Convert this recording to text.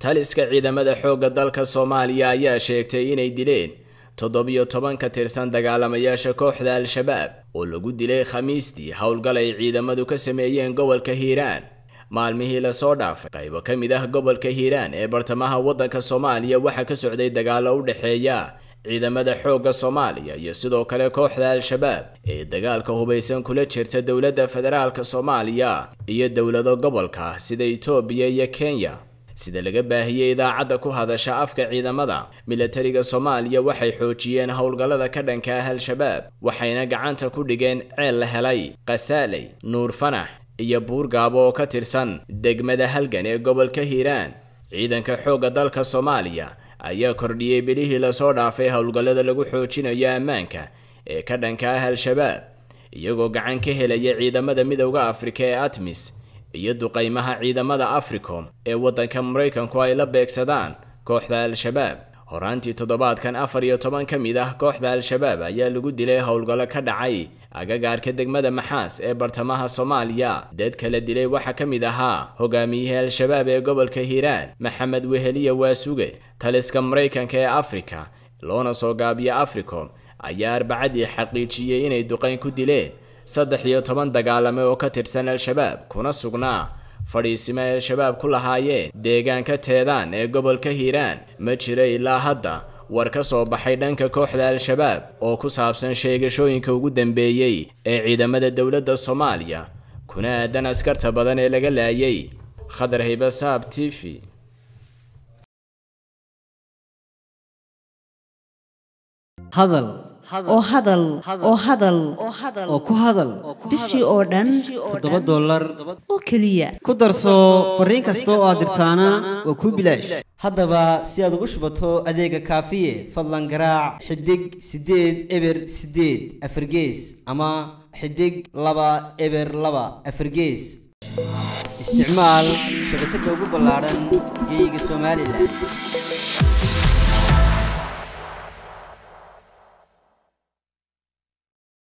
taliska ciidamada xoogga dalka soomaaliya ayaa sheegtay inay dileen toddobiyo toban ka tirsan dagaalamayaasha kooxda al-shabaab oo lagu dilay khamiistii howlgal ay ciidamadu ka sameeyeen gobolka hiiraan maalmihii lasoo dhaafay qaybo ka mid ah gobolka hiiraan ee bartamaha waddanka soomaaliya waxaa ka socday dagaallo u dhexeeya ciidamada xoogga soomaaliya iyo sidoo kale kooxda al-shabaab ee dagaalka hubaysan kula jirta dowladda federaalka soomaaliya iyo dowlado gobolka sida itoobiya iyo kenya sida laga baahiyey idaacadda ku hadasha afka ciidamada milatariga soomaaliya waxay xoojiyeen howlgallada ka dhanka ah al-shabaab waxayna gacanta ku dhigeen ceel la helay kasaaley nuur fanax iyo buurgaabo oo ka tirsan degmada halgan ee gobolka hiiraan ciidanka xoogga dalka soomaaliya ayaa kordhiyey bilihii lasoo dhaafay howlgallada lagu xoojinayo ammaanka ee ka dhanka ah al-shabaab iyagoo gacan ka helaya ciidamada midowda afrika ee atmis iyo duqaymaha ciidamada africom ee waddanka maraykanku ay la beegsadaan kooxda al-shabaab horaantii toddobaadkan afar iyo toban ka mid ah kooxda al-shabaab ayaa lagu dilay howlgallo ka dhacay agagaarka degmada maxaas ee bartamaha soomaaliya dadka la dilay waxaa ka mid ahaa hogaamiyihii al-shabaab ee gobolka hiiraan maxamed weheliya waasuge taliska maraykanka ee afrika loona soo gaabiyo africom ayaa arbacadii xaqiijiyey inay duqayn ku dileen saddex iyo toban dagaalame oo ka tirsan al-shabaab kuna sugnaa fadhiisimo ay al-shabaab ku lahaayeen deegaanka teedaan ee gobolka hiiraan ma jira ilaa hadda war ka soo baxay dhanka kooxda al-shabaab oo ku saabsan sheegashooyinka ugu dambeeyey ee ciidamada dowladda soomaaliya kuna aadan askarta badan ee laga laayay khadar haybasaab t v hadal oo hadal oo hadal oo ku hadal bishii oo dhan toddoba dollar oo keliya ku darso fariin kasta oo aad dirtaana waa kuu bilaash haddaba si aad ugu shubato adeega kaafiye fadlan garaac xidig siddeed eber siddeed afargees ama xidig laba eber laba afargees isticmaal shabakadda ugu ballaadhan geyga somalilan